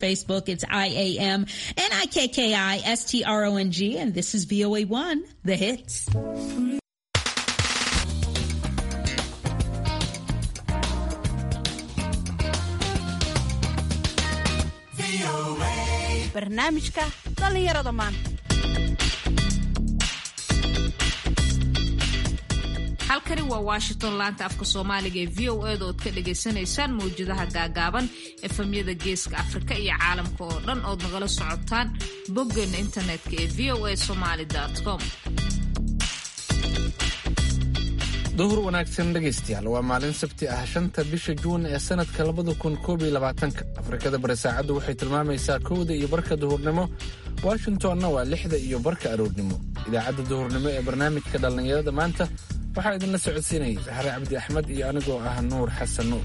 Facebook, it's I-A-M N-I-K-K-I-S-T-R-O-N-G. And this is VOA1, The Hits. barnaamijka dhallinyarada maanta halkani waa washington laanta afka soomaaliga ee v o eda ood ka dhagaysanaysaan mawjadaha gaagaaban efamyada geeska afrika iyo caalamka oo dhan ood nagala socotaan boggeena internetka ee v o a somaly com duhur wanaagsan dhegaystayaal waa maalin sabti ah shanta bisha juun ee sanadka labada kun koob iyo labaatanka afrikada bari saacaddu waxay tilmaamaysaa kowda iyo barka duhurnimo washingtonna waa lixda iyo barka aroornimo idaacadda duhurnimo ee barnaamijka dhallinyarada maanta waxaa idinla socodsiinayay saxre cabdi axmed iyo anigoo ah nuur xasan nuur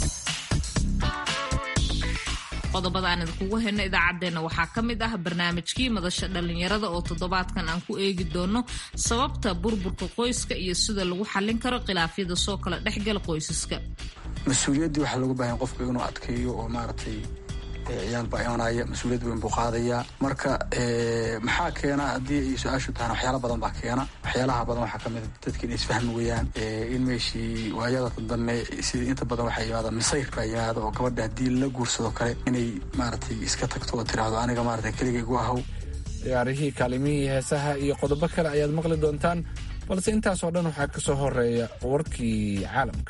qodobada aan idinkugu hayno idaacaddeenna waxaa ka mid ah barnaamijkii madasha dhallinyarada oo toddobaadkan aan ku eegi doono sababta burburka qoyska iyo sida lagu xallin karo khilaafyada soo kala dhexgala qoysaska mas-uuliyaddii waxaa looga baahanya qofka inuu adkeeyo oo maaragtay ciyaal baa imanaya mas-uuliyad weyn buu qaadaya marka maxaa keena haddii ay su-aashu tahana waxyaala badan baa keena waxyaalaha badan waxaa kamid a dadka inay isfahmi weyaan in meeshii waayada dambe sida inta badan waxaa yimaada misayr baa yimaada oo gabadha haddii la guursado kale inay maaragtay iska tagto oo tiraahdo aniga maaragtay keligaygu ahaw ciyaarihii kaalimihii heesaha iyo qodobo kale ayaad maqli doontaan balse intaasoo dhan waxaa ka soo horeeya warkii caalamka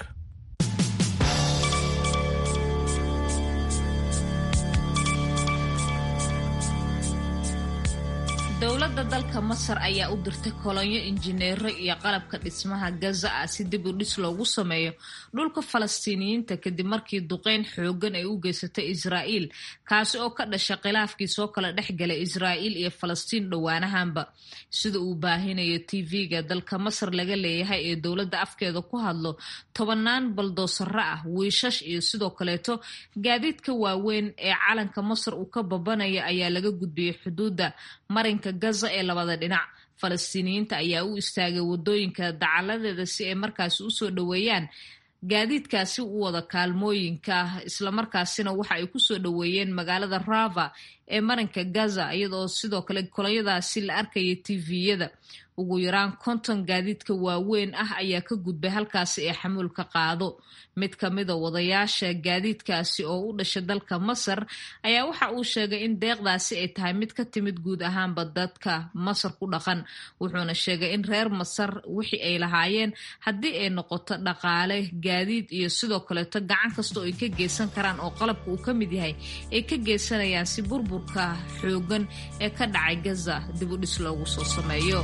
dowladda dalka masar ayaa u dirtay kolonyo injineero iyo qalabka dhismaha gaza ah si dib u dhis loogu sameeyo dhulka falastiiniyiinta kadib markii duqeyn xoogan ay u geysatay israa'iil kaasi oo ka dhasha khilaafkii soo kala dhex galay israa'iil iyo falastiin dhowaanahanba sida uu baahinayo tv-ga dalka masar laga leeyahay ee dowladda afkeeda ku hadlo tobanaan baldoosaro ah wiishash iyo sidoo kaleeto gaadiidka waaweyn ee calanka masar uu ka babanaya ayaa laga gudbiyey xuduudda marinka gaza ee labada dhinac falastiiniyiinta ayaa u istaagay wadooyinka dacaladeeda si ay markaasi usoo dhoweeyaan gaadiidkaasi u wada kaalmooyinka islamarkaasina waxa ay kusoo dhoweeyeen magaalada rava ee marinka gaza iyadoo sidoo kale kolonyadaasi la arkaya tviyada ugu yaraan konton gaadiidka waaweyn ah ayaa ka gudbay halkaasi ee xamuulka qaado mid ka mida wadayaasha gaadiidkaasi oo u dhashay dalka masar ayaa waxa uu sheegay in deeqdaasi ay tahay mid ka timid guud ahaanba dadka masar ku dhaqan wuxuuna sheegay in reer masar wixii ay lahaayeen haddii ay noqoto dhaqaale gaadiid iyo sidoo kaleeto gacan kasta oo ay ka geysan karaan oo qalabka uu ka mid yahay ay ka geysanayaan si burburka xoogan ee ka dhacay gaza dib u dhis loogu soo sameeyo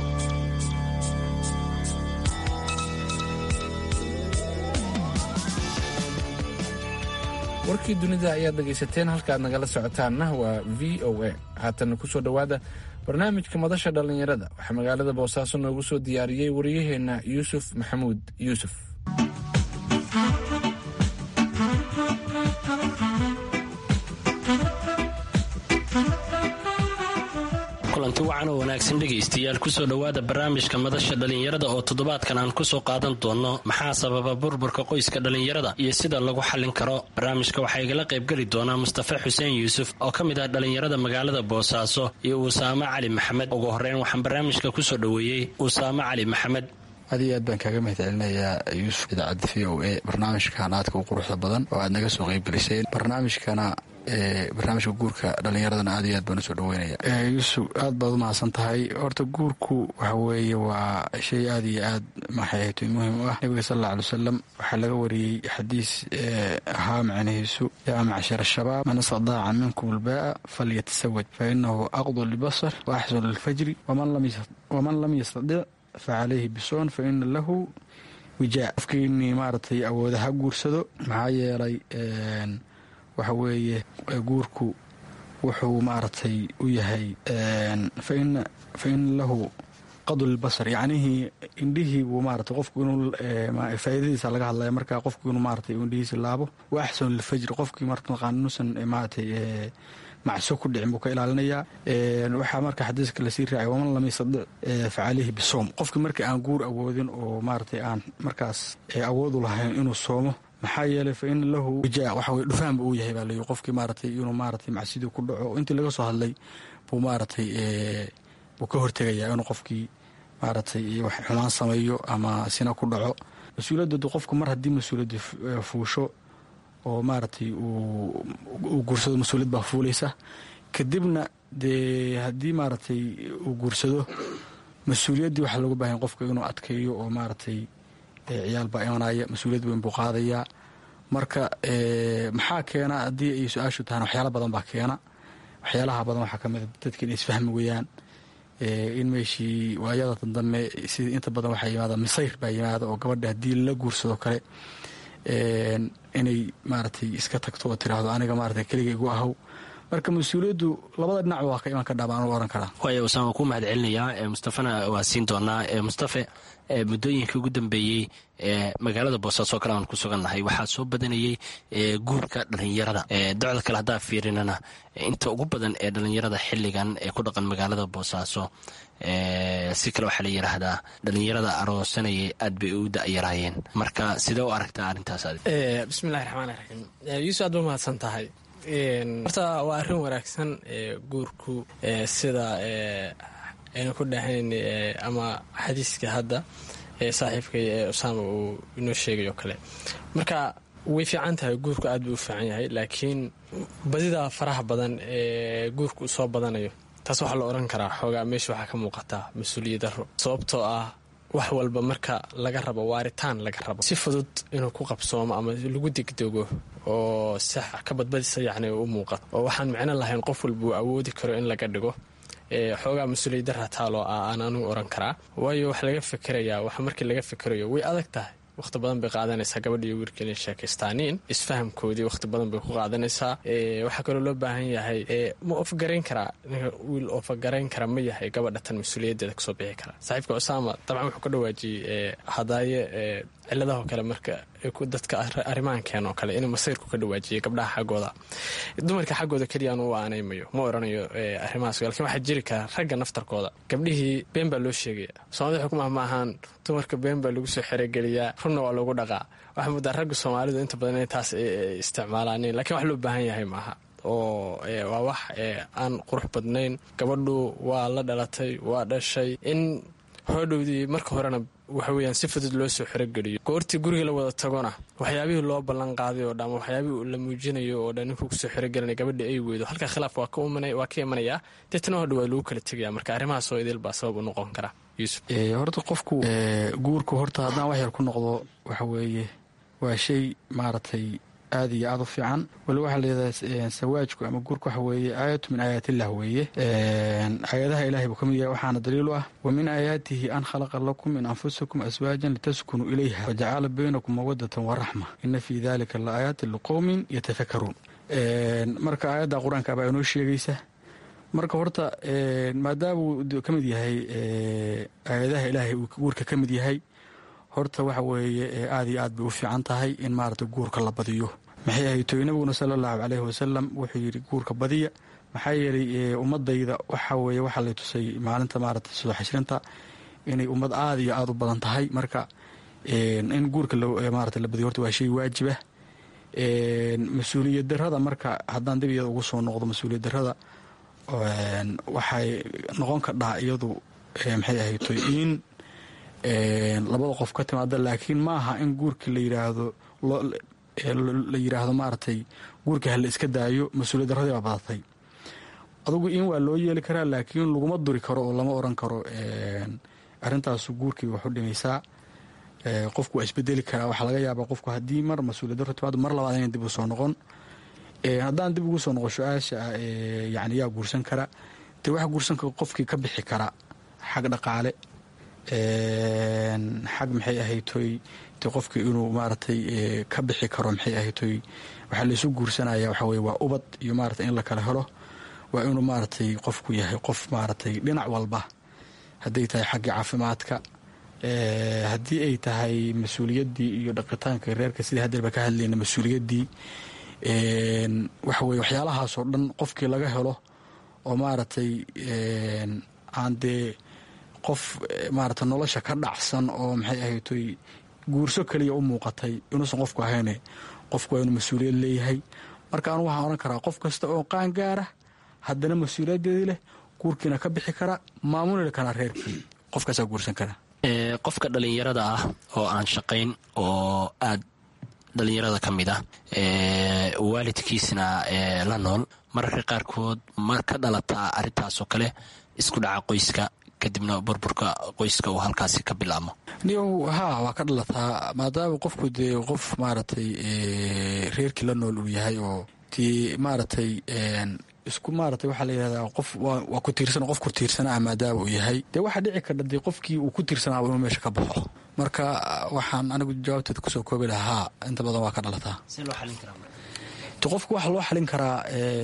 warkii dunida ayaad dhegaysateen halkaaad nagala socotaanna waa v o a haatana kusoo dhowaada barnaamijka madasha dhallinyarada waxaa magaalada boosaaso noogu soo diyaariyey wariyaheenna yuusuf maxamuud yuusuf kulanti wacan oo wanaagsan dhegaystayaal kusoo dhowaada barnaamijka madasha dhallinyarada oo toddobaadkan aan kusoo qaadan doono maxaa sababa burburka qoyska dhallinyarada iyo sida lagu xallin karo barnaamijka waxaa igala qaybgeli doonaa mustafa xuseen yuusuf oo ka mid ah dhallinyarada magaalada boosaaso iyo usaamo cali maxamed ugu horeyn waxaan barnaamijka kusoo dhoweeyey usaamo cali maxamed aad iyo aad baan kaaga mahad celinayaa yuusuf idaacadda v o a barnaamijkan aadka u quruxda badan oo aad naga soo qaybgeliseen barnaamijkana barnaamijka guurka dhallinyaradana aad iyo aad baan usoo dhaweynaya yuusuf aad baad u mahadsan tahay horta guurku waxa weeye waa shay aad iyo aad maxayhto muhim u ah nabiga sal alla alay wasalam waxaa laga wariyey xadiis ahaa macnihiisu yaa macshar shabaab man istadaaca minkum albaa'a falyatasawaj fa inahu aqdu lilbasar wa axsanu lilfajri waman lam yastadic fa calayhi bisoon fa ina lahu wijaa qofkiini maaragtay awooda ha guursado maxaa yeelay waxa weeye guurku wuxuu maaragtay u yahay fa ina lahu qadu lilbasar yacnihii indhihii buu maarata qofku inuu faa'iidadiisa laga hadlaya marka qofku inuu maaratay indhihiisi laabo wa axsanu lilfajri qofkii martaqaan inuusan maaratay macso ku dhicin buu ka ilaalinayaa waxaa marka xadiiska lasii raacay waman lam yastadic fa calayhi bisoom qofkii marka aan guur awoodin oo maaratay aan markaas awoodu lahayn inuu soomo maxaa yeelay fa in lahu wija waxa weye dhufaanba uu yahay baa layihi qofkii maaratay inuu maaratay macsidii ku dhaco intii laga soo hadlay buu maaratay buu ka hortegayaa inuu qofkii maaratay wax xumaan sameeyo ama sina ku dhaco mas-uuliyadda qofku mar haddii mas-uuliyadda fuusho oo maaratay uu guursado mas-uuliyad baa fuulaysa kadibna dee haddii maaratay uu guursado mas-uuliyaddii waxaa looga baahanya qofka inuu adkeeyo oo maaratay ciyaal baa imanaya mas-uuliyad weyn buu qaadayaa marka maxaa keena haddii ay su-aashu tahana waxyaala badan baa keena waxyaalaha badan waxaa ka mida dadka inay isfahmi weyaan in meeshii waayada dambe sida inta badan waxaa yimaada misayr baa yimaada oo gabadha haddii la guursado kale inay maaratay iska tagto oo tiraahdo aniga maarata keliga igu ahow marka mas-uuliyaddu labada dhinac waa ka iman kadhaa baan u ohan karaa waaya usaan waan ku mahad celinayaa mustafana waa siin doonaa mustafe muddooyinkii ugu dambeeyey magaalada boosaaso kale aan ku sugannahay waxaa soo badanayey guurka dhalinyarada docda kale haddaa fiirinana inta ugu badan ee dhalinyarada xiligan ee ku dhaqan magaalada boosaaso si kale waxaa la yidhaahdaa dhalinyarada aroosanayay aad bay u da'yaraayeen marka sidee u aragtaa arrintaas bismillahi raxmaan raxiim yuusuf aad ba mahadsan tahay horta waa arrin wanaagsan guurku sida aynu ku dhahayn ama xadiiska hadda saaxiibkay ee usaama uu inoo sheegay oo kale marka way fiican tahay guurku aad buu u fiican yahay laakiin badida faraha badan ee guurku u soo badanayo taas waxaa la odhan karaa xoogaa meesha waxaa ka muuqataa mas-uuliyad daro sababtoo ah wax walba marka laga rabo waaritaan laga rabo si fudud inuu ku qabsoomo ama lagu degdego oo si ka badbadisa yacni u muuqato oo waxaan micno lahayn qof walba uu awoodi karo in laga dhigo xoogaa mas-uuliyad dara taaloo ah aan anugu oran karaa waayo wax laga fikerayaa wax markii laga fikerayo way adag tahay wakhti badan bay qaadanaysaa gabadha iyo wiilka inay sheekaystaaniin isfahamkoodii wakhti badan bay ku qaadanaysaa waxaa kaloo loo baahan yahay ma ofgarayn karaa wiil ofagarayn kara ma yahay gabadha tan mas-uuliyaddeeda kasoo bixi kara saaxiibka usaama dabcan wuxuu ka dhawaajiyey hadaaye ciladahoo kale marka dadka arrimahankeen oo kale inuu masayrku ka dhawaajiyay gabdhaha xaggooda dumarka xaggooda keliya anu u aanaymayo ma oranayo arrimahaas lakin waxaa jiri kara ragga naftarkooda gabdhihii been baa loo sheegaya soomaalida xukumah ma ahaan dumarka been baa lagu soo xerogeliyaa runna waa lagu dhaqaa waxaa muddaa ragga soomaalidu inta badan inay taas isticmaalaanin lakiin wax loo baahan yahay maaha oo waa wax aan qurux badnayn gabadhu waa la dhalatay waa dhashay in hoodhowdii marka horena waxa weyaan si fudud loo soo xerogeliyo goortii guriga la wada tagona waxyaabihii loo ballan qaaday oo dhan ama waxyaabihii la muujinayo oo dhan ninkuu kusoo xerogelinay gabadha ay weydo halkaa khilaaf waa ka imanayaa deetana hodha waa lagu kala tegaya marka arrimahaas oo idil baa sabab u noqon kara yuusuf horta qofku guurku horta haddaan wax yar ku noqdo waxa weeye waa shay maaragtay aad iyo aad u fiican wali waxaa layidhahdaa sawaajku ama guurku waxa weeye aayatu min aayaatillah weeye aayadaha ilahay buu ka mid yahay waxaana daliil u ah wa min aayaatihi an khalaqa lakum min anfusikum aswaajan litaskunuu ilayha wajacala baynakum mawadatan waraxma ina fii dalika la aayaatin liqowmin yatafakaruun marka aayadda qur-aanka baa inoo sheegaysa marka horta maadaamuu ka mid yahay aayadaha ilaahay uu guurka ka mid yahay horta waxa weeye aad iyo aad bay u fiican tahay in maarata guurka la badiyo maxay ahaytoy nabiguna sala allahu caleyhi wasalam wuxuu yidhi guurka badiya maxaa yeelay ummadayda waxa weeye waxaa lay tusay maalinta maarata soo xashrinta inay ummad aada iyo aada u badan tahay marka in guurka maarata la badiyo horta waa shay waajibah mas-uuliyad darada marka haddaan dib iyada ugu soo noqdo mas-uuliyad darada waxay noqon kadhaa iyadu maxay ahaytoy in labada qof ka timaada laakiin ma aha in guurka la yiraahdo la yiraahdo maaragtay guurka hala iska daayo mas-uuliyad daradii baa badatay adugu in waa loo yeeli karaa laakiin laguma duri karo oo lama oran karo arrintaasu guurkii waxu dhimaysaa qofku waa isbedeli karaa waxaa laga yaabaa qofku haddii mar mas-uuliyad daro timaado mar labaad ina dib u soo noqon haddaan dib ugu soo noqo su-aasha yani yaa guursan kara dee waxa guursan kara qofkii ka bixi kara xag dhaqaale xag maxay ahaytoy de qofkii inuu maaragtay ka bixi karo maxay ahaytoy waxaa laysu guursanaya waxa weye waa ubad iyo maaragtay in la kala helo waa inuu maaragtay qofku yahay qof maaragtay dhinac walba hadday tahay xaggii caafimaadka haddii ay tahay mas-uuliyaddii iyo dhaqitaanka reerka sidii haddeerba ka hadlayna mas-uuliyaddii waxa weye waxyaalahaasoo dhan qofkii laga helo oo maaragtay aan dee qof maarata nolosha ka dhacsan oo maxay ahaytoy guurso keliya u muuqatay inuusan qofku ahayne qofku waa inuu mas-uuliyad leeyahay marka anu waxaan odhan karaa qof kasta oo qaan gaara haddana mas-uuliyaddeedii leh guurkiina ka bixi kara maamuli karaa reerkii qofkaasaa guursan kara qofka dhallinyarada ah oo aan shaqayn oo aad dhallinyarada ka mid ah waalidkiisna la nool mararka qaarkood mar ka dhalataa arrintaasoo kale isku dhaca qoyska kadibna burburka qoyska uu halkaasi ka bilaabmo niyow haa waa ka dhalataa maadaama qofku dee qof maaragtay reerkii la nool uu yahay oo dee maaragtay isku maarata waxaa la yidhahdaa qof waa ku tiirsan qof ku tiirsanaa maadaama uu yahay dee waxaa dhici karta dee qofkii uu ku tiirsanaaba inuu meesha ka baxo marka waxaan anigu jawaabteeda kusoo koobi lahaa inta badan waa ka dhalataa qofka waxaa loo xalin karaa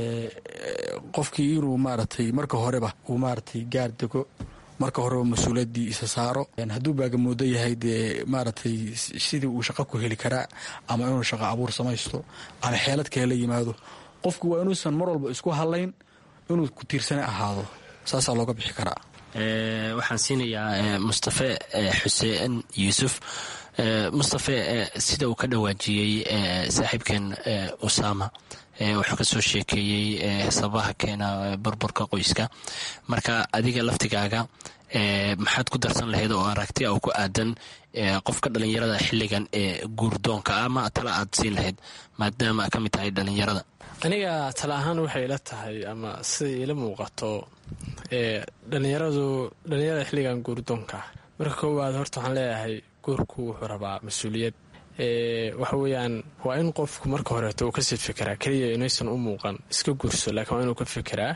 qofkii inuu maaragtay marka horeba uu maaragtay gaar dego marka horeba mas-uuliyaddii isa saaro hadduu baagamoodo yahay dee maaragtay sidii uu shaqo ku heli karaa ama inuu shaqo abuur samaysto ama xeelad kale la yimaado qofku waa inuusan mar walba isku hadlayn inuu ku tiirsane ahaado saasaa looga bixi karaa waxaan siinayaa mustafe xuseen yuusuf mustafe sida uu ka dhawaajiyey saaxiibkeen usama wuxuu ka soo sheekeeyey sababaha keena burburka qoyska marka adiga laftigaaga maxaad ku darsan lahayd oo aragti oo ku aadan qofka dhalinyarada xilligan ee guurdoonka ama tala aad siin lahayd maadaama ka mid tahay dhalinyarada aniga tala ahaan waxay ila tahay ama siday ila muuqato dhalinyaradu dhalinyarada xilligan guurdoonka marka koowaad horta waxaan leeyahay guurku wuxuu rabaa mas-uuliyad waxa weeyaan waa in qofku marka horeeto uu kasii fikiraa keliya inaysan u muuqan iska guurso laakiin waa inuu ka fikiraa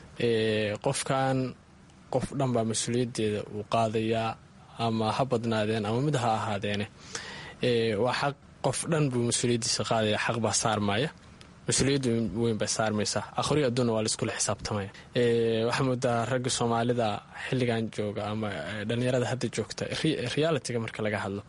qofkan qof dhan baa mas-uuliyaddeeda uu qaadayaa ama ha badnaadeen ama mid ha ahaadeene waa xaq qof dhan buu mas-uuliyaddiisa qaadaya xaq baa saarmaya mas-uuliyadda weyn bay saarmaysaa akhriyo adduunna waa laiskula xisaabtamaya waxaa moodaa ragga soomaalida xilligan jooga ama dhalinyarada hadda joogta realitiga marka laga hadlo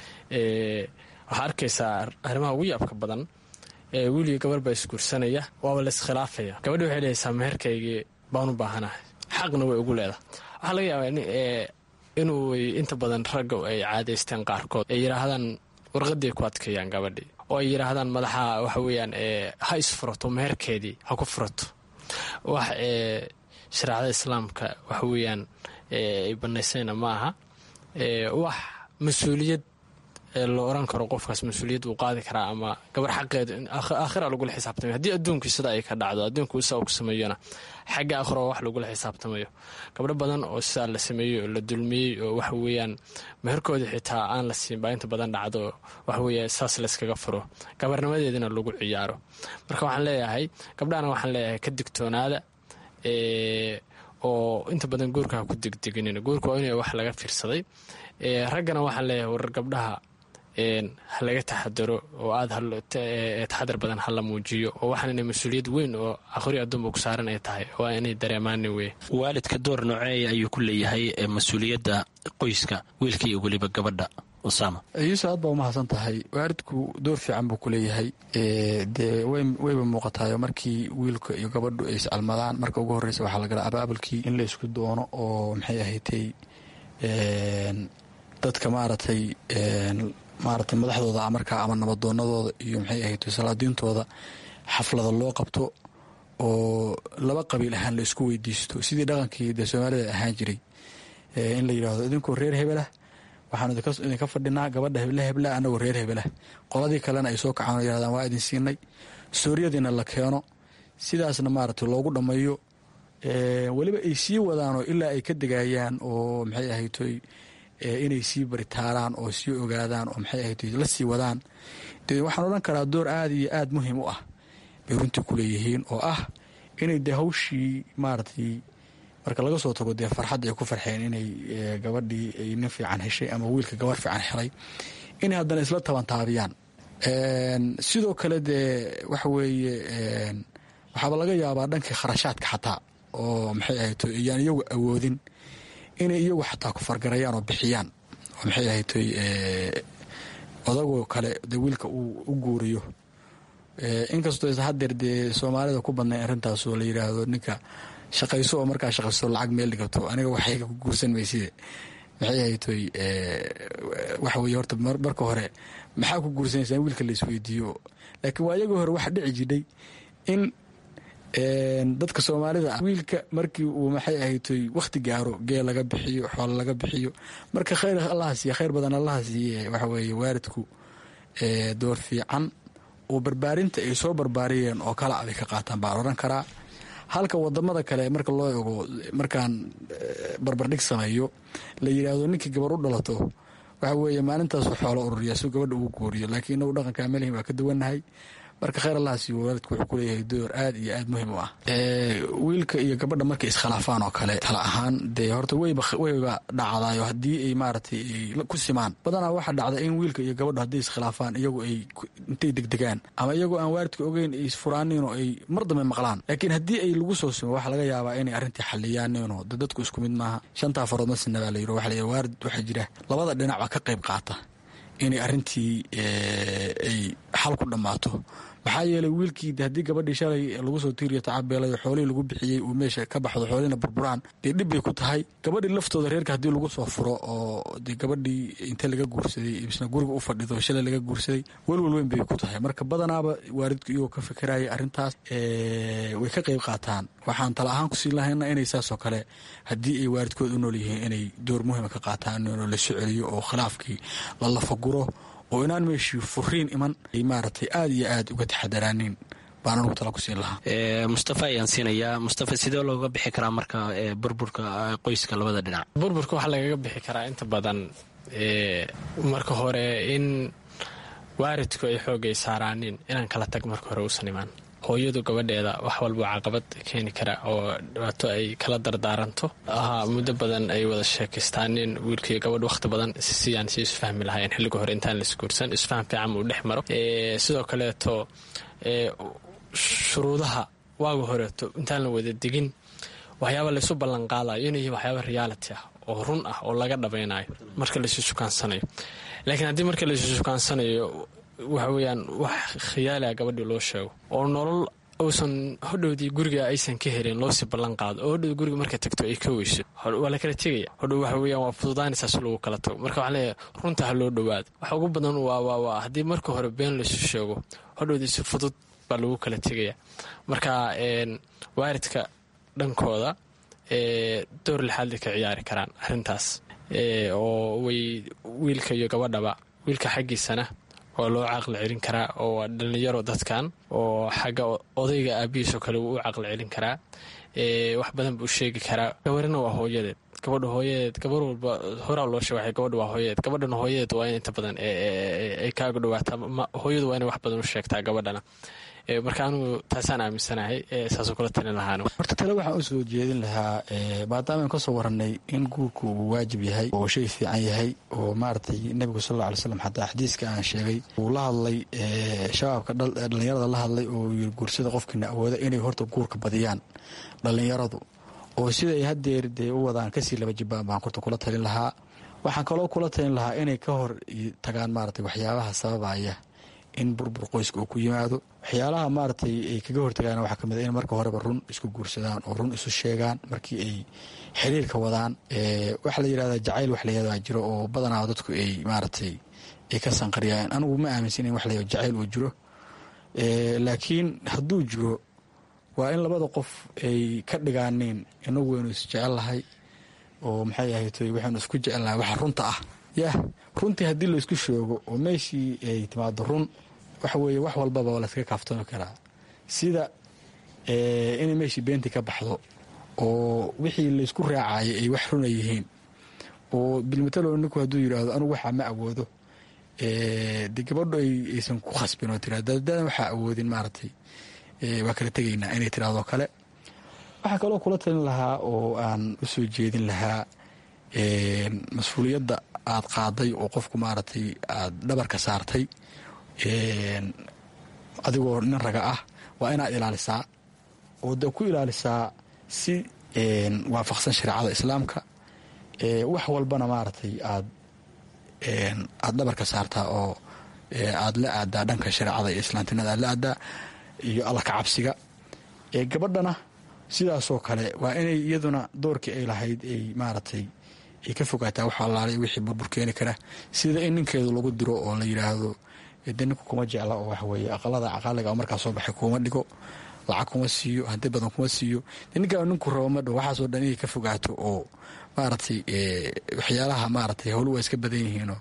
waxaa arkaysaa arrimaha ugu yaabka badan wiiliga gabar baa isguursanaya waaba la iskhilaafaya gabadhi waxay lehaysaa meherkaygii baan u baahanahay xaqna way ugu leedahay waxaa laga yaabaa inuu inta badan ragga ay caadaysteen qaarkood ay yidhaahdaan warqadii ku adkeeyaan gabadhii oo ay yidhaahdaan madaxa waxa weeyaan ha isfurato meherkeedii ha ku furato wax shareecada islaamka waxa weeyaan ay banaysayna ma aha wax mas-uuliyad la oran karo qofkaas mas-uuliyad uu qaadi karaa ama gabar xaqeeda aakhira lagula xisaabtamayo haddii adduunkii sida ay ka dhacdo adduunku isaa uu sameeyona xagga aakhiro wax lagula xisaabtamayo gabdho badan oo sidaa la sameeyey oo la dulmiyey oo waxa weeyaan meherkooda xitaa aan la siin baa inta badan dhacdo waxa weeye saas layskaga furo gabarnimadeedina lagu ciyaaro marka waxaan leeyahay gabdhahana waxaan leeyahay ka digtoonaada oo inta badan guurka ha ku degdeginin guurka waa in wax laga fiirsaday raggana waxaan leeyahay warar gabdhaha ha laga taxadaro oo aad taxadar badan hala muujiyo oo waxaan inay mas-uuliyad weyn oo akhri adduunba ku saaran ay tahay waa inay dareemaani wey waalidka door nooceeya ayuu ku leeyahay mas-uuliyadda qoyska wiilka iyo weliba gabadha usama yuusuf aad baa umahadsan tahay waalidku door fiican buu ku leeyahay dee wayba muuqatayo markii wiilka iyo gabadhu ay iscalmadaan marka ugu horreysa waxaa lagala abaabulkii in la isku doono oo maxay ahaydtay dadka maaragtay maaragtay madaxdooda markaa ama nabadoonadooda iyo maxay ahayd salaadiintooda xaflada loo qabto oo laba qabiil ahaan la isku weydiisto sidii dhaqankii dee soomaalida ahaan jiray in la yidhaahdo idinkoo reer hebelah waxaanu idinka fadhinaa gabadha heble hebla anagoo reer hebelah qoladii kalena ay soo kacaan oo yidhahdaan waa idin siinay sooriyadiina la keeno sidaasna maaragtay loogu dhammeeyo weliba ay sii wadaanoo ilaa ay ka degayaan oo maxay ahaytoy inay sii baritaaraan oo sii ogaadaan oo maxay ahayd la sii wadaan dee waxaan odhan karaa door aada iyo aada muhiim u ah bay runtii ku leeyihiin oo ah inay dee hawshii maaragtay marka laga soo tago dee farxadda ay ku farxeen inay gabadhii ay nin fiican heshay ama wiilka gabar fiican helay inay haddana isla tabantaabiyaan sidoo kale dee waxa weeye waxaaba laga yaabaa dhankii kharashaadka xataa oo maxay ahayd iyaan iyagu awoodin inay iyagu xataa ku fargarayaan oo bixiyaan oo maxay ahaytoy odagoo kale dee wiilka uu u guuriyo inkastoo hadeer dee soomaalida ku badnay arrintaas oo la yidhaahdo ninka shaqayso oo markaa shaqaysto lacag meel dhigato aniga waxayga ku guursan mayside maxay ahaytoy waxa weye horta marka hore maxaa ku guursanaysaa in wiilka la isweydiiyo laakiin waa iyagoo hore waxa dhici jidhay in dadka soomaalida ah wiilka markii uu maxay ahaytoy wakhti gaaro geel laga bixiyo xoolo laga bixiyo marka khayr allaha siiya khayr badan allaha siiye waxa weeye waalidku door fiican oo barbaarinta ay soo barbaariyeen oo kala abay ka qaataan baan odhan karaa halka wadamada kale marka loo ego markaan barbardhig sameeyo la yidhaahdo ninkii gabar u dhalato waxa weeye maalintaasu xoolo ururiya si gabadha ugu guuriyo laakiin inagu dhaqanka melihin waa ka duwannahay marka khayr allaha siiyo waalidku wuxuu kuleeyahay door aad iyo aad muhiim u ah wiilka iyo gabadha markay iskhilaafaan oo kale tala ahaan dee horta weyba weyba dhacdaayo haddii ay maaragtay ay ku simaan badanaa waxaa dhacda in wiilka iyo gabadha hadday iskhilaafaan iyagu ay intay degdegaan ama iyagoo aan waalidka ogeyn ay isfuraaniin oo ay mar dambe maqlaan laakiin haddii ay lagu soo simo waxaa laga yaabaa inay arrintii xaliyaaniinoo de dadku isku mid maaha shantaa farood masina baa la yiri waxa la yidhi waalid waxaa jira labada dhinac baa ka qayb qaata inay arrintii ay xal ku dhammaato maxaa yeelay wiilkii haddii gabadhii shalay lagu soo tiiriyo tacabeelayo xoolihii lagu bixiyey uu meesha ka baxdo xoolihina burburaan dee dhib bay ku tahay gabadhii laftooda reerka haddii lagu soo furo oo dee gabadhii inta laga guursaday isna guriga u fadhido shalay laga guursaday welwel weyn bay ku tahay marka badanaaba waalidku iyagoo ka fikiraya arrintaas way ka qayb qaataan waxaan tala ahaan kusiin lahayna inay saasoo kale haddii ay waalidkood u nool yihiin inay door muhiima ka qaataan inuu la soo celiyo oo khilaafkii la lafaguro oo inaan meeshii furiin iman ay maaragtay aada iyo aada uga taxadaraaniin baan anugu tala ku siin lahaa mustafa ayaan siinayaa mustafa sidee looga bixi karaa marka burburka qoyska labada dhinac burburka waxaa lagaga bixi karaa inta badan marka hore in waaridku ay xoogay saaraanin inaan kala tag marka hore uusan imaan hooyadu gabadheeda wax walba caqabad keeni kara oo dhibaato ay kala dardaaranto ahaa muddo badan ay wada sheekaystaanin wiilkaiyo gabadh wakhti badan siyaan si isfahmi lahayn xilliga hore intaan laisguursan isfaham fiican uu dhex maro sidoo kaleeto shuruudaha waaga horeeto intaan la wada degin waxyaaba laysu ballanqaadayo inay yihiin waxyaaba reality ah oo run ah oo laga dhabaynayo marka laysu sukaansanayo laakiin haddii marka laysu sukaansanayo waxa weyaan wax khiyaalia gabadhii loo sheego oo nolol uusan hodhowdii guriga aysan ka helin loosii ballan qaado oo hodhow guriga marka tagto ay ka weyso waa la kala tegaya hodhow waxa weyaan waa fududaanaysaa si lagu kala tago marka waxaa leeyahay runta ha loo dhowaado waxa ugu badan waa waa waa haddii marka hore been laysu sheego hodhowdii si fudud baa lagu kala tegaya marka waaridka dhankooda door lixaadli ka ciyaari karaan arrintaas oo way wiilka iyo gabadhaba wiilka xaggiisana waa loo caqli celin karaa oo waa dhallinyaro dadkan oo xagga odayga aabihiisoo kale wuu u caqli celin karaa wax badan buu sheegi karaa gabarina waa hooyadeed gabadha hooyadeed gabar walba horaa loo sheega gabadha waa hooyadeed gabadhana hooyadeed waa in inta badan ay kaaga dhawaataa hooyadu waa inay wax badan u sheegtaa gabadhana marka anugu taasaan aaminsanahay saasoo kula talin lahaan horta tale waxaan u soo jeedin lahaa maadaama aan kasoo warannay in guurku uu waajib yahay oo shay fiican yahay oo maaragtay nebigu sal alla alay slam xataa xadiiska aan sheegay uu la hadlay shabaabka dhallinyarada la hadlay oo yiri guursada qofkiina awooda inay horta guurka badiyaan dhallinyaradu oo siday hadeer dee u wadaan kasii laba jibaan baan horta kula talin lahaa waxaan kaloo kula talin lahaa inay ka hor tagaan maaragtay waxyaabaha sababaya in burbur qoyska uu ku yimaado waxyaalaha maaragtay ay kaga hortagaan waxaa kamid a in marka horeba run isku guursadaan oo run isu sheegaan markii ay xiriirka wadaan waxaa la yidhahdaa jacayl wax layahdaa jiro oo badanaa dadku ay maaragtay ay ka sanqariyaan anigu ma aaminsan in wax la jacayl uu jiro laakiin hadduu jiro waa in labada qof ay ka dhigaaniin inagu waynu isjecel lahay oo maxay ahaytoy waxaynu isku jecelnahay waxa runta ah yah runtii haddii laysku sheego oo meeshii ay timaado run waxa weeye wax walbaba waa layskaga kaaftoomi karaa sida inay meeshii beentii ka baxdo oo wixii laysku raacayay ay wax runa yihiin oo bilmatalo ninku hadduu yidhaahdo anugu waxaa ma awoodo de gabadho aysan ku khasbin oo tira dadadan waxaa awoodin maaragtay waa kala tegaynaa inay tirahdoo kale waxaa kaloo kula talin lahaa oo aan u soo jeedin lahaa mas-uuliyadda aad qaaday oo qofku maaragtay aad dhabarka saartay adigoo nin raga ah waa inaad ilaalisaa oo de ku ilaalisaa si waafaqsan shareecada islaamka wax walbana maaragtay aad aad dhabarka saartaa oo aad la aadaa dhanka shareecada iyo islaamtinada aad la aadaa iyo alla ka cabsiga gabadhana sidaasoo kale waa inay iyaduna doorkii ay lahayd ay maaragtay ay ka fogaataa wax allaalay wixii burbur keeni kara sida in ninkeedu lagu diro oo la yidhaahdo de ninku kuma jecla oo waxaweye aqalada caqaaliga markaa soo baxay kuma dhigo lacag kuma siiyo hanti badan kuma siiyo de ninkaa ninku rabo madho waxaasoo dhan inay ka fogaato oo maaragtay waxyaalaha maaratay howlu waa iska badan yihiinoo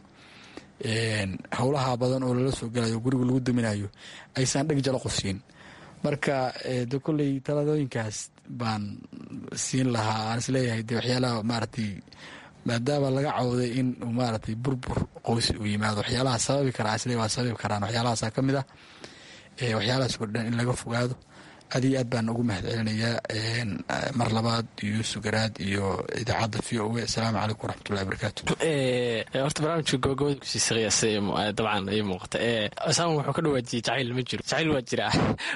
howlaha badan oo lala soo galayo guriga lagu duminayo aysan dheg jalo qofsiin marka de kolley taladooyinkaas baan siin lahaa aan isleeyahay de waxyaalaha maaragtay maadaama laga cawday in maaragtay burbur qoysi uu yimaado waxyaalaha sababi karaa isle waa sababi karaan waxyaalahaasa ka mid ah waxyaalahaas oo dhan in laga fogaado aad iyo aad baan ugu mahad celinayaa mar labaad yuusuf garaad iyo idaacadda v o a asalaamu calaykum waraxmatullahi barakaatu horta barnaamijka gobagabada kusii saqiyasa dabcan ay muuqata saaman wuxuu ka dhawaajiyey jacayl ma jiro jacayl waa jiraa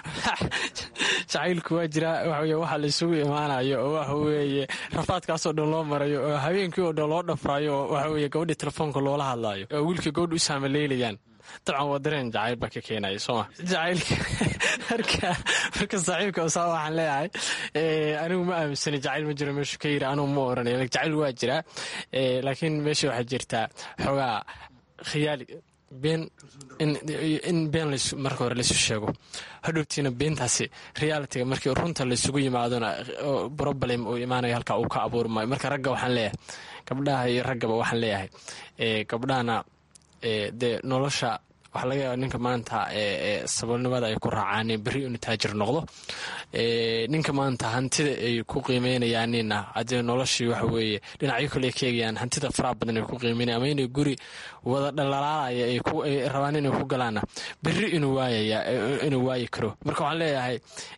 jacaylku waa jiraa waxaweye waxa la isugu imaanayo oo waxa weeye rafaadkaasoo dhan loo marayo oo habeenkii oo dhan loo dhafraayo oo waxa weye gabadhii telefoonka loola hadlaayo oo wiilka gabadha u saamaleelayaan dabcan waa dareen jacayl baa ka keenaya sooma jacaylka marka marka saaxiibka osaa waxaan leeyahay anigu ma aaminsani jacayl ma jiro meeshu ka yiri anugu ma oranay jacayl waa jiraa laakiin meesha waxaa jirtaa xoogaa khiyaali been in been marka hore laysu sheego hadhowtiina beentaasi realitiga markii runta laysugu yimaadona problem uu imaanayo halkaa uu ka abuurmayo marka ragga waxaan leeyahay gabdhaha iyo raggaba waxaan leeyahay gabdhahana dee nolosha waxaa laga yaaba ninka maanta saboolnimada ay ku raacaan berri inu taajir noqdo ninka maanta hantida ay ku qiimeynayaanina hadee noloshii waxa weeye dhinacyo kale ka eegayaan hantida faraha badan ay ku qiimeynaya ama inay guri wada dhalaalaalaya ay rabaan inay ku galaana berri inuu waayaya inuu waayi karo marka waxaan leeyahay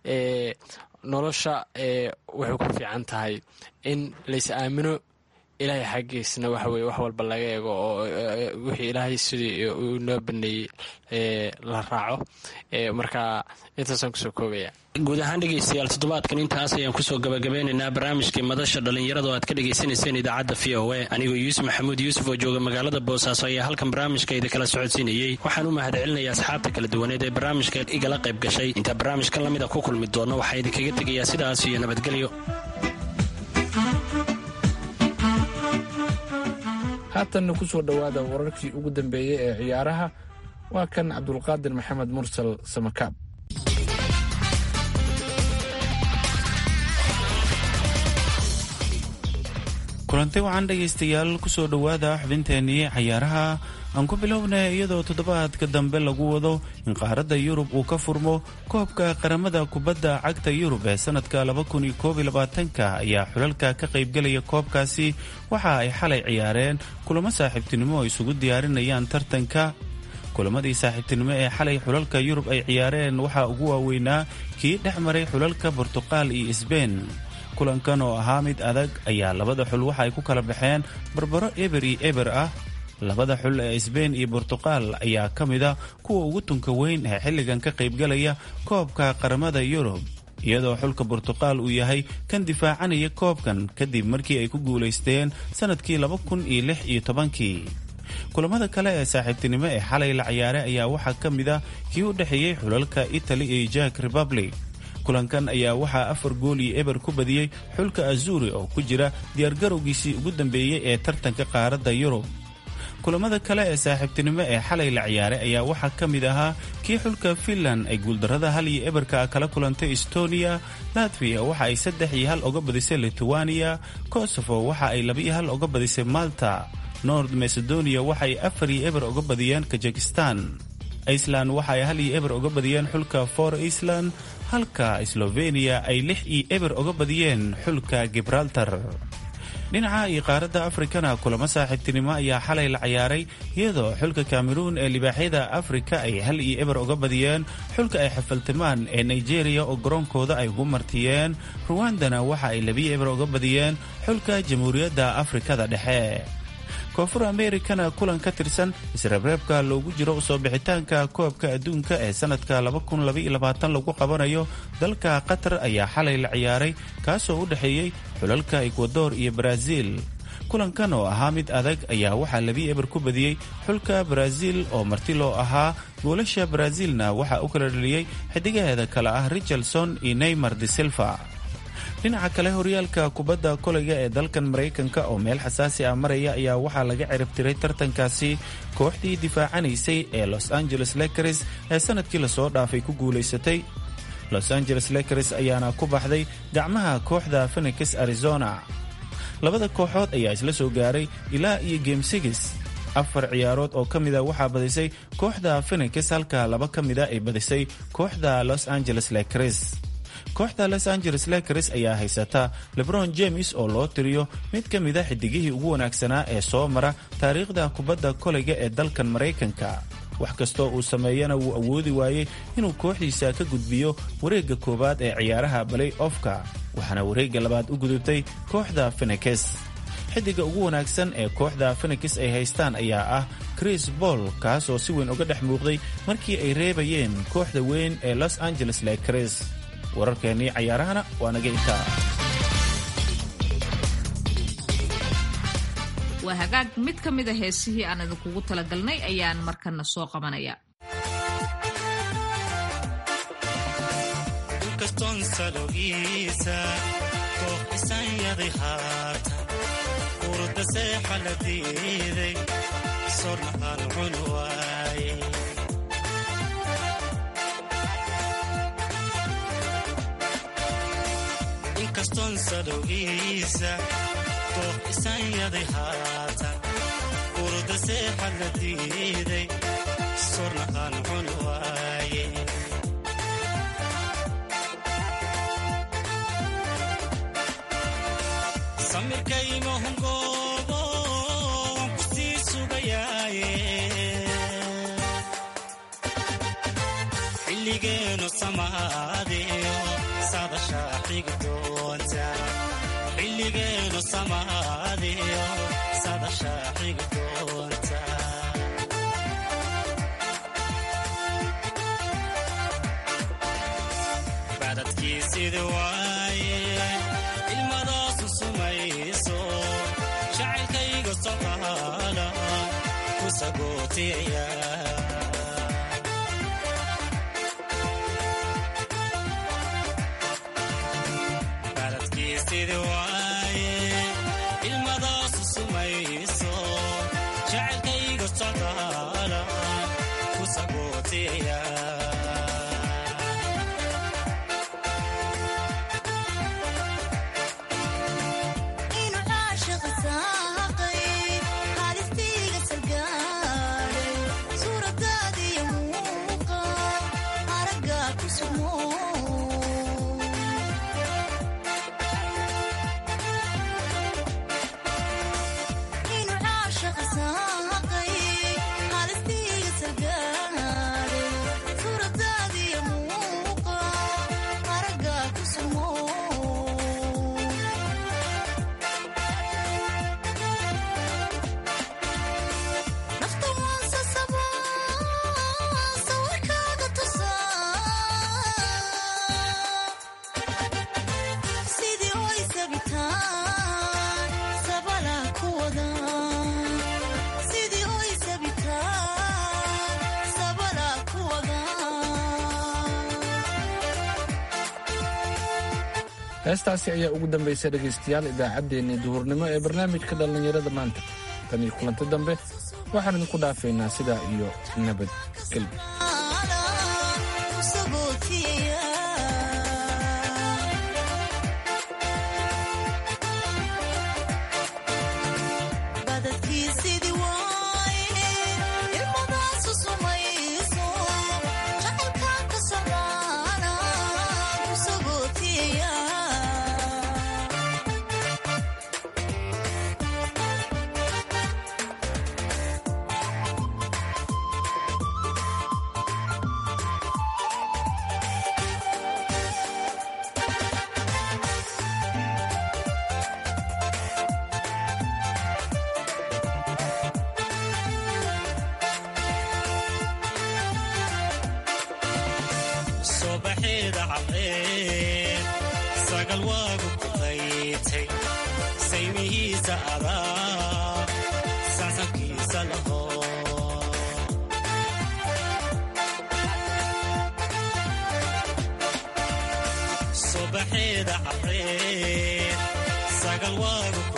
nolosha waxay ku fiican tahay in lays aamino ilaahay xaggiisna waxa weye wax walba laga eego oo wixii ilaahay sidii uu noo baneeyey la raaco marka intaasaan kusoo koobaya guud ahaan dhegaystayaal toddobaadkan intaas ayaan kusoo gabagabeynaynaa barnaamijkii madasha dhallinyarada oo aad ka dhagaysanayseen idaacadda v o a anigoo yuusuf maxamuud yuusuf oo jooga magaalada boosaaso ayaa halkan barnaamijka idinkala socodsiinayey waxaan u mahad celinaya asxaabta kala duwaneed ee barnaamijka igala qayb gashay intaa barnaamijkan lamida ku kulmi doonno waxaa idinkaga tegayaa sidaas iyo nabadgelyo haatanna ku soo dhowaada wararkii ugu dambeeyey ee ciyaaraha waa kan cabdulqaadir maxamed mursal samakaab kulanti waxaan dhegaystayaal kusoo dhowaada xubinteenii cayaaraha aan ku bilownay iyadoo toddobaadka dambe lagu wado in qaaradda yurub uu ka furmo koobka qaramada kubadda cagta yurub ee sanadka ka ayaa xulalka ka qaybgelaya koobkaasi waxa ay xalay ciyaareen kulamo saaxiibtinimo oo isugu diyaarinayaan tartanka kulamadii saaxiibtinimo ee xalay xulalka yurub ay ciyaareen waxaa ugu waaweynaa kii dhex maray xulalka bortuqaal iyo sbein kulankan oo ahaa mid adag ayaa labada xul waxa ay ku kala baxeen barbaro eber iyo eber ah labada xul ee sbein iyo bortuqaal ayaa ka mid a kuwa ugu tunka weyn ee xilligan ka qaybgalaya koobka qaramada yurub iyadoo xulka bortuqaal uu yahay kan difaacanaya koobkan kadib markii ay ku guulaysteen sanadkii kii kulamada kale ee saaxiibtinimo ee xalay la ciyaaray ayaa waxaa ka mid a kii u dhexeeyey xulalka italy iyo jak republic kulankan ayaa waxaa afar gool iyo eber ku badiyey xulka azuri oo ku jira diyaargarowgiisii ugu dambeeyey ee tartanka qaaradda yurub kulamada kale ee saaxiibtinimo ee xalay la ciyaaray ayaa waxaa ka mid ahaa kii xulka finland ay guuldarrada hal iyo eberka kala kulantay estonia latviya waxa ay saddex iyo hal oga badisay lithuania kosovo waxa ay laba iyo hal oga badisay malta nord macedonia waxa ay afar iyo eber oga badiyeen kazakistan iceland waxa ay hal iyo eber oga badiyeen xulka for iceland halka sloveniya ay lix iyo eber oga badiyeen xulka gibraltar dhinaca iyo qaaradda afrikana kulamo saaxiibtinimo ayaa xalay la ciyaaray iyadoo xulka kameruun ee libaaxyada afrika ay hal iyo eber oga badiyeen xulka ay xafaltimaan ee nigeria oo garoonkooda ay ugu martiyeen ruwandana waxa ay labiyo eber oga badiyeen xulka jamhuuriyadda afrikada dhexe koonfur amerikana kulan ka tirsan isreebreebka loogu jiro usoo bixitaanka koobka adduunka ee sanadka lagu qabanayo dalka qatar ayaa xalay la ciyaaray kaasoo u dhexeeyey xulalka ekwador iyo baraaziil kulankan oo ahaa mid adag ayaa waxaa labi eber ku badiyey xulka baraaziil oo marti loo ahaa goolasha baraaziilna waxaa u kala dhaliyey xidigaheeda kale ah richardson iyo neymar de silva dhinaca kale horyaalka kubadda kolayga ee dalkan maraykanka oo meel xasaasi ah maraya ayaa waxaa laga ciribtiray tartankaasi kooxdii difaacanaysay ee los angeles lakers ee sanadkii lasoo dhaafay ku guulaysatay los angeles lakers ayaana ku baxday gacmaha kooxda phenix arizona labada kooxood ayaa isla soo gaaray ilaa iyo game sigis afar ciyaarood oo ka mida waxaa badisay kooxda phenix halka laba ka mida ay badisay kooxda los angeles lakers kooxda los angeles lakers ayaa haysata lebron james oo loo tiriyo mid ka mida xidigihii ugu wanaagsanaa ee soo mara taariikhda kubadda kolayga ee dalkan maraykanka wax kastoo uu sameeyana wuu awoodi waayey inuu kooxdiisa ka gudbiyo wareegga koowaad ee ciyaaraha balay ofka waxaana wareegga labaad u gudubtay kooxda fenekes xidiga ugu wanaagsan ee kooxda fenekes ay haystaan ayaa ah chris boll kaas oo si weyn uga dhex muuqday markii ay reebayeen kooxda weyn ee los angeles lakers wararkeennii cayaarahana waa naga intaa waa hagaag mid ka mid a heesihii aan idinkugu talagalnay ayaan markana soo qabanaya inkastoon salogiisa kooxisanyadi haata urda seexa la diiday sorna aan cun waaye inkastoon salogiisa kooxisanyadi haata urda seexa la diiday sorna aan cun waaye samirkaymahungoobo waan ku sii sugayaaye xilligeenu samaadiyo sadashaa xigi doonta xilligeenu samaadiyo sadashaa xigi doonta badadkiisidi waaye ilmadaasu sumayso jacaylkayga socaala ku sagootiyaya baladkiisidi waaye ilmadaasu sumayso jacaylkayga socaala ku sagootiyaya heestaasi ayaa ugu dambaysa dhegaystayaal idaacaddeenii duhurnimo ee barnaamijka dhallinyarada maanta tan iyo kulanti dambe waxaan idinku dhaafaynaa sidaa iyo nabadgelyo sobaxeeda cadeen sagal waagu ku qaytay saymihiisa adaa sansankiisa laho sobaxeeda cadeen sagal waagu